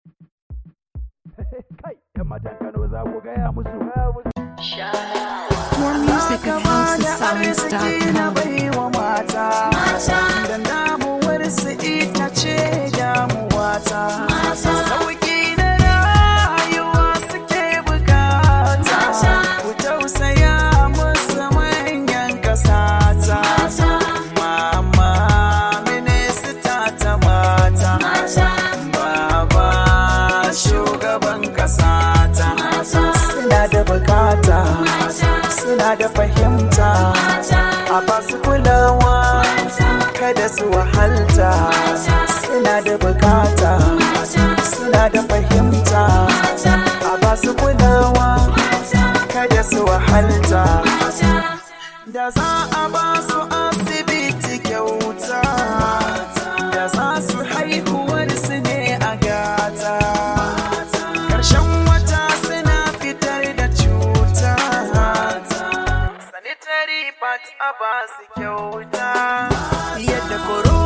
Kai, ‘yan matan Kano za ku gaya musu. More music at arziki na houseofsounds.com. baiwa mata da damuwar su ita ce damuwata sauki na rayuwa suke bukata ku tausaya musu manyan kasata mama minista ta mata baba shugaban kasata suna da bukata suna da fahimta a basu kulawa kada su wahalta suna da bukata suna da fahimta a basu kulawa kada su wahalta da za a ba su asibiti kyauta da za su haihuwar su ne a gata ƙarshen wata suna fitar da cuta sanitary part a ba su kyauta yadda koro